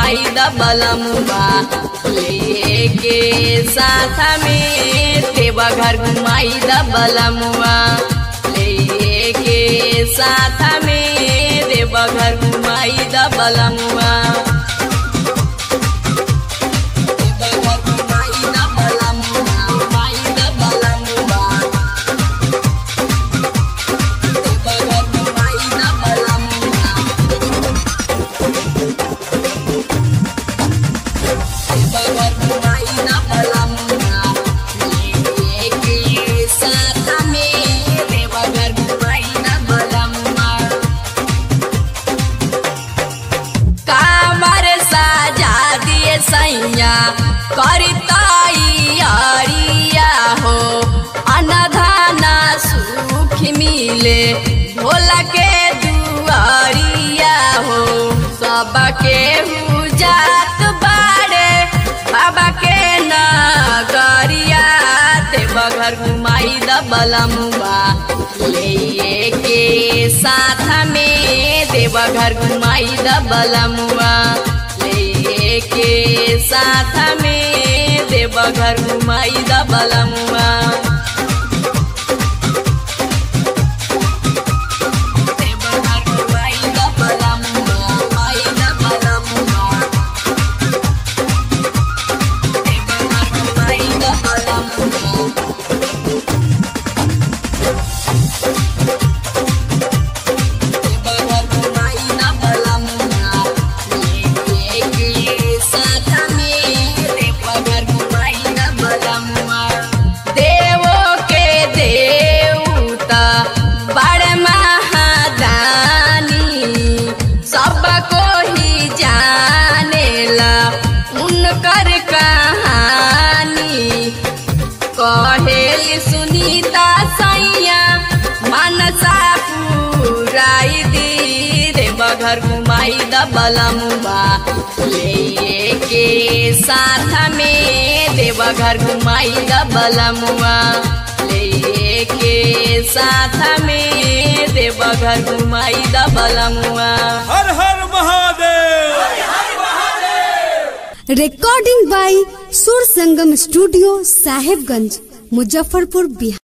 घुमाई द बलमुआ लेके साथ में देवा घर घुमाई द बलमुआ लेके साथ में देवा घर घुमाई द बलमुआ देवा घर घुमाई द बलमुआ, घुमाई द बलमुआ। देवा घर घुमाई द बलमुआ। कामर साजा दिए सैया करताई अरिया हो अनधाना सुख मिले भोला के दुआरिया हो सबके जात बाड़े बाबा के नगरिया देवा घर घुमाई द बलमुआ ले के साथ में देवा घर घुमाई द बलमुआ ले के साथ में देवा घर घुमाई द बलमुआ देवा घर घुमाई द बलमुआ, घुमाई द बलमुआ। देवा घर घुमाई द बलमुआ। देवो के देवता बड़ महादानी सबको ही जानेला उनकर कहानी कहेली सुनीता सैया मनसा पुराई दी रे बघर घुमाई द बलमुआ ले के साथ में देवा घर घुमाई द बलमुआ ले के साथ में देवा घर घुमाई द बलमुआ हर हर Mahadev recording by Sur Sangam studio Sahebganj Muzaffarpur Bihar